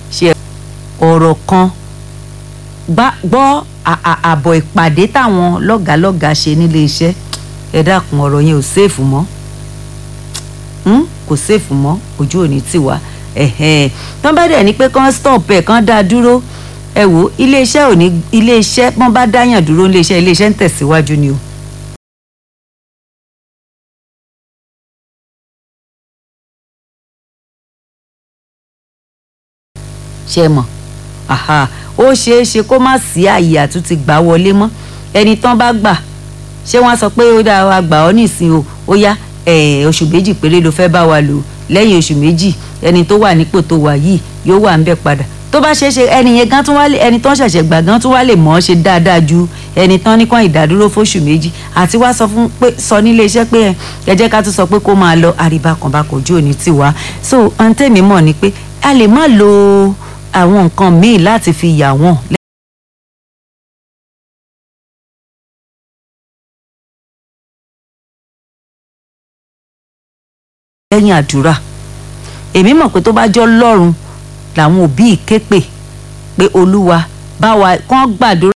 ṣe ọ̀rọ̀ kan gbọ́ àbọ̀ ìpàdé táwọn lọ́gàálọ́gàá ṣe nílé iṣẹ́ ẹ dákun ọ̀rọ̀ yẹn ò séèfù mọ́ kò séèfù mọ́ ojú òní tì wá tán bá dẹ̀ ní pé kán stop ẹ̀ kán dá dúró ẹ wò iléeṣẹ́ ò ní iléeṣẹ́ wọ́n bá dáyàn dúró iléeṣẹ́ iléeṣẹ́ ń tẹ̀síwájú ni o. ṣe mọ̀ ó ṣeé ṣe kó má sí àyè àtúntì gbà wọlé mọ́ ẹni tán bá gbà ṣé wọ́n sọ pé ó dáa wa gbà ọ́ nísìnyí o ó yá oṣù méjì péré ló fẹ́ bá wa lò lẹ́yìn oṣù méjì ẹni tó wà nípò tó wà yìí yóò wà ń bẹ̀ padà tó bá ṣeé ṣe ẹni yẹn gan tún wá lè ẹni tán ṣẹ̀ṣẹ̀ gbà gan tún wá lè mọ̀ ọ́ ṣe dáadáa ju ẹni tán ní kàn ìdádúró fóṣù méjì àti wá sọ fún pé sọ nílé iṣẹ́ pé ẹ jẹ́ ká tún sọ pé kó máa lọ àríbá kan bá kojú òní tiwa so ohun tèmi mọ̀ ni pé a lè má lo àwọn nǹkan míì láti fi yà wọ́n. lẹ́yìn àdúrà èmi mọ̀ pé tó bá jọ́ lọ́rùn làwọn òbí képe pé olúwa bá wa kán gbàdúrà.